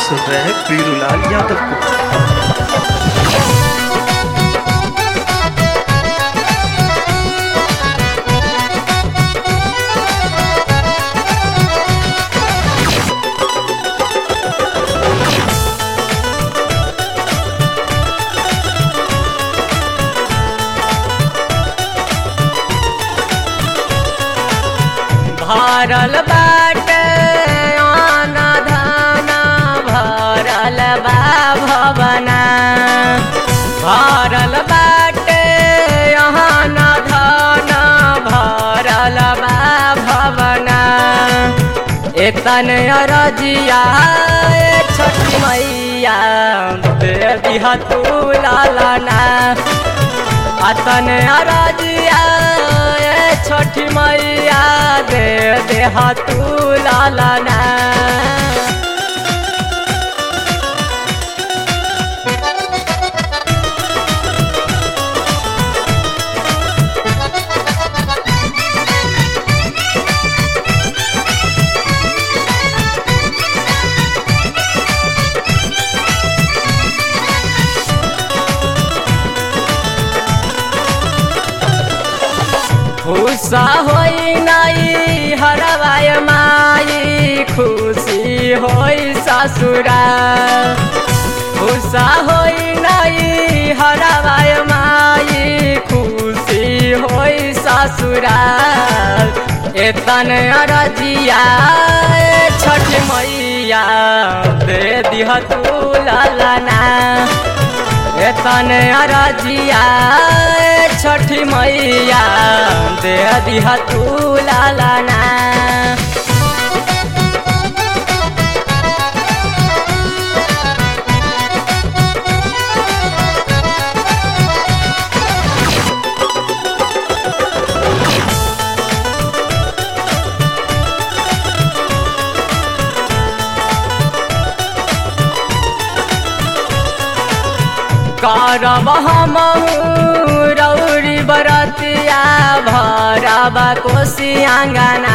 सुन रहे हैं पीरूलाल यादव को भरल बाटे आना धाना भरल बा भवना भरल बाटे आना धाना भरल बा भवना एतन अरजिया ए छठी मैया दे दिहा तू लालना अतन अरजिया ए छठी मैया दे देहा तू लालना खुशा होई नाई हरवाय माई खुशी होई ससुरा खुशा होई नाई हरवाय माई खुशी होई ससुरा एतन अरजिया ए छठ मैया दे दिह तू लालना एतन अरजिया ए छठी मैया दे दिहा तू लालना करब हम रौरी बरतिया भरब कोशी आँगना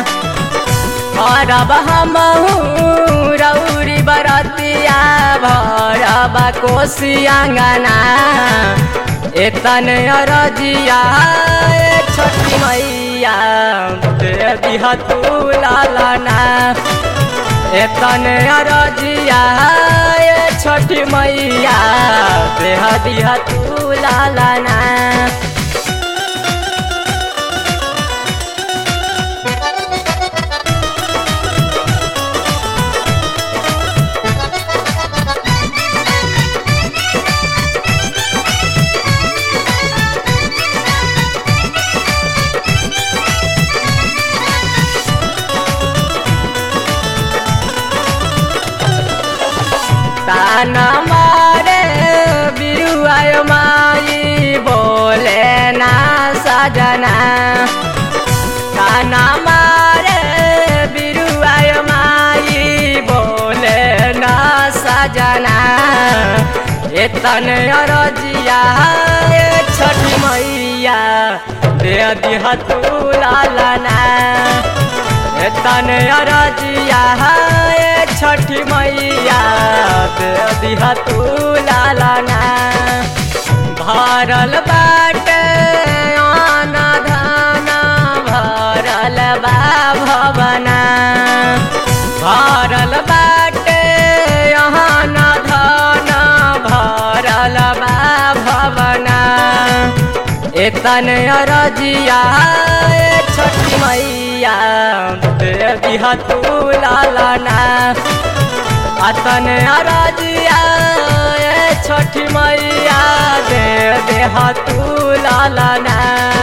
करब हम रौरी बरतिया भरब कोशी आँगना एतन अरजिया ए छठी मैया दे दिहा तू लालना एतन अरजिया ए छठी मैया देह दिहा तू लालना ताना मारे बिरुआय माई बोले ना सजना ताना मारे बिरुआय माई बोले ना सजना एतन अरजिया ए छठी मैया दे दिहा तू लालना एतन अरजिया ए छठी मैया दे दिहा तू लालना भरल बाटे आना धाना भरल बा भवना भरल बाटे आना धाना भरल बा भवना एतन अरजिया ए छठी मैया दे दिहा तू लालना अतन अरजिया ए छठी मैया दे देहा तू लालना